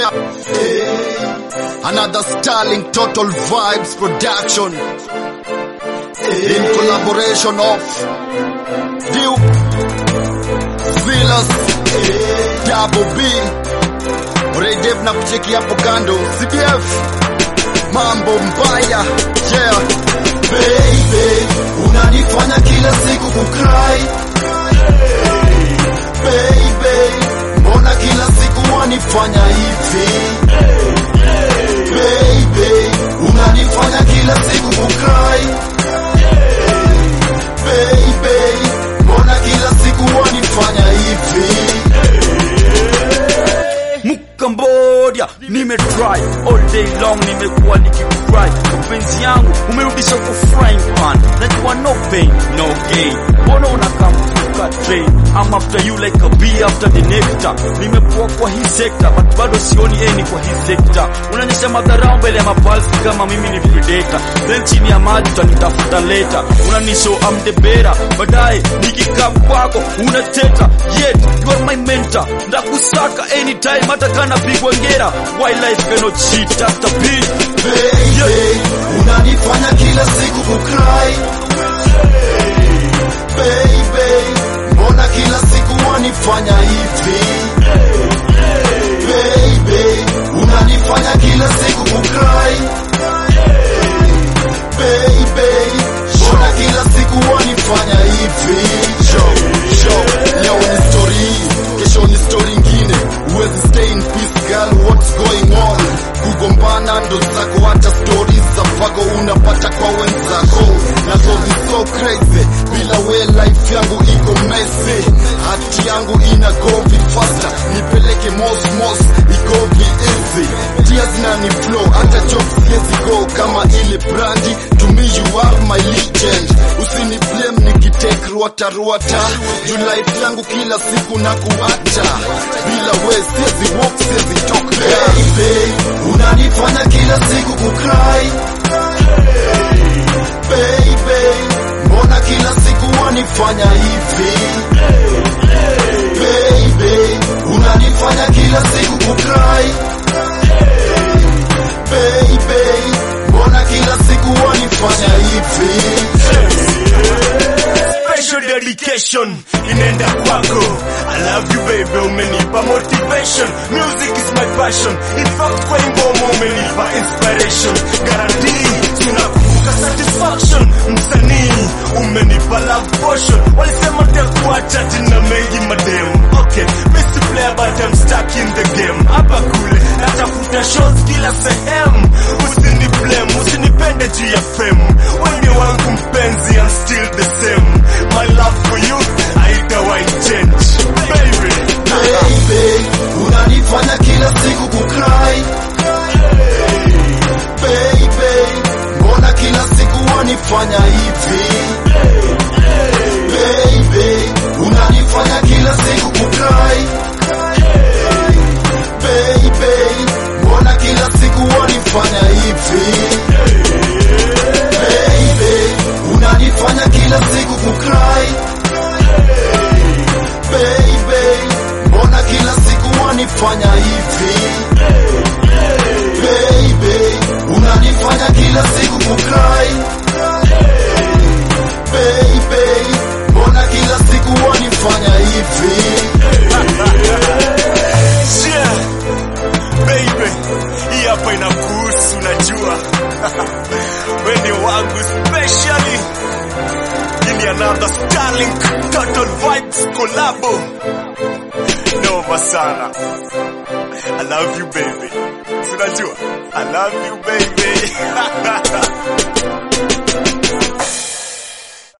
yeah. Hey. Another Starling Total Vibes production. In collaboration of Duke, Silas, Double B, Redev na kucheki hapo kando, CDF, mambo mbaya, yeah. Baby, unanifanya kila siku kukrai Baby, mbona kila siku wanifanya hivi Baby, unanifanya kila siku kukrai Baby, mbona kila siku wanifanya hivi Cambodia nimetry all day long, nimekuwa nikikufry mapenzi yangu umerudisha kwa frying pan, najua no pain no gain. Mbona unakamfuka train I'm after you like a bee after the nectar. Nimekuwa kwa hii sekta but bado sioni eni kwa hii sekta. Unanyesha madharau mbele ya mapalsi kama mimi ni predator, then chini ya maji utanitafuta leta. Unanishow I'm the better, baadaye nikikaa kwako unateta, yet you are my mentor. Ndakusaka anytime hata kana pigwa ngera. Wildlife cannot cheat after beat. Baby, unanifanya kila siku kukrai Baby, mbona kila siku wanifanya hivi Baby, unanifanya kila siku kukrai Baby, mbona kila siku wanifanya hivi Show, show, leo ni story hii, kesho ni story ingine. Huwezi stay in peace girl, what's going on? Kugombana ndo zako, hata stories za fago unapata kwa wenzako. Nazo ni so crazy, bila we life yangu iko messy. Hati yangu ina go be faster, nipeleke mos mos, iko be easy. Tears na ni flow, hata jokes siwezi go kama ile brandi. To me you are my legend, usini blame nikitake ruata ruata. Juu life yangu kila siku na kuacha, bila we siwezi walk, siwezi talk Baby, unanifanya kila siku kukrai Baby, mbona kila siku wanifanya hivi Baby, unanifanya kila siku kukrai Baby, mbona kila siku wanifanya hivi special dedication inaenda kwako I love you baby umenipa motivation music is my passion in fact kwa ingoma umenipa inspiration guarantee tunakumbuka satisfaction msanii umenipa love potion walisema takuacha tina mengi madem okay Missy player but I'm stuck in the game hapa kule natafuta shows kila sehemu usini blame usinipende juu ya fame wewe wangu mpenzi I'm still the same my love for you haitawahi change baby Baby, unanifanya kila siku kukrai Baby, mbona kila siku wanifanya hivi Baby, unanifanya kila siku kukrai Baby, mbona kila siku wanifanya hivi Baby, unanifanya kila siku kukrai Baby, mbona kila siku wanifanya hivi Baby, unanifanya kila siku kukrai Baby, mbona kila siku wanifanya hivi yeah. baby hii hapa inakuhusu najua wende wangu specially hii ni another starlink total vibes collabo noma sana i love you baby sinajua i love you baby